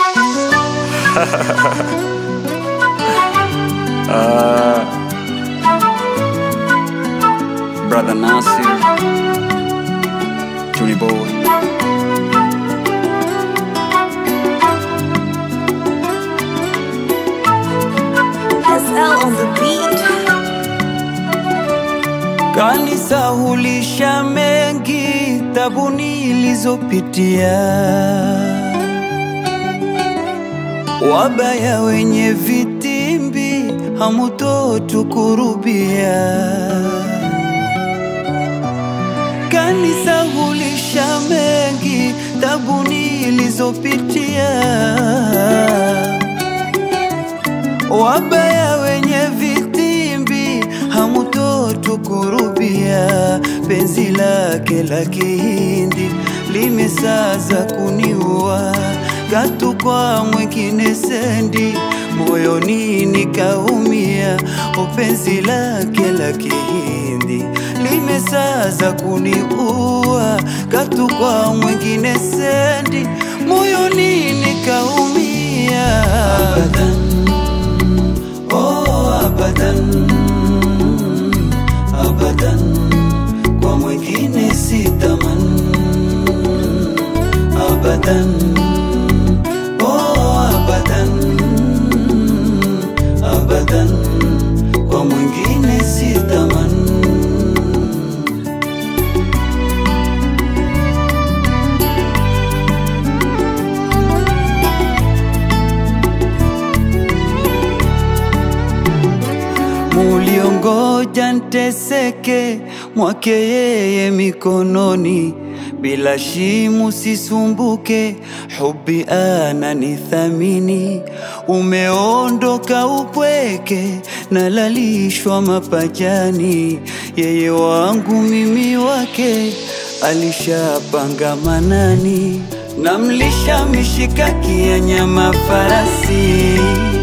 uh, brother Nasir, Tony Boy. SL on the beat. Kanisahulisha mengi tabu nilizopitia, wabaya wenye vitimbi hamutotukurubia. Kanisahulisha mengi tabu nilizopitia wabaya wenye vitimbi hamutotukurubia. Penzi lake la kihindi limesaza kuniua, katu kwa mwingine sendi moyoni nikaumia. O, penzi lake la kihindi limesaza kuniua, katu kwa mwingine sendi moyoni nikaumia. Abadan. Oh, abadan, abadan, kwa mwingine sitaman. Abadan, oh, abadan, abadan, kwa mwingine sitaman. muliongoja nteseke mwake yeye mikononi, bila shimu sisumbuke, hubi ananithamini. Umeondoka upweke, nalalishwa mapajani, yeye wangu mimi wake, alishapanga manani, namlisha mishikaki ya nyama farasi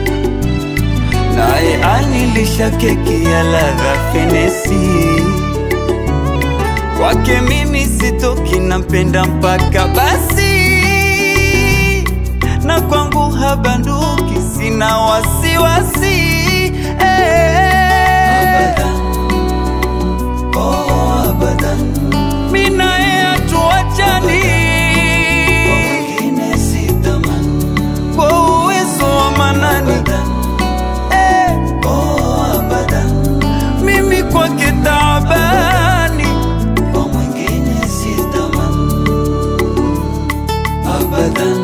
naye anilisha keki ya ladha fenesi. Kwake mimi sitoki, nampenda mpaka basi, na kwangu habanduki, sina wasiwasi eh. Oh, abadan. Mi naye hatuachani kwa uwezo wa manani Eh, oh, abadan. mimi kwake taabani kwa mwingine sitaman abadan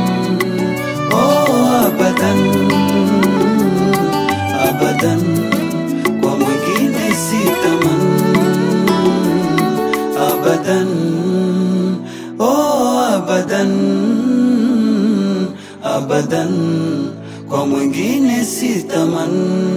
oh, abadan abadan kwa mwingine sitaman abadan oh, abadan abadan kwa mwingine sitaman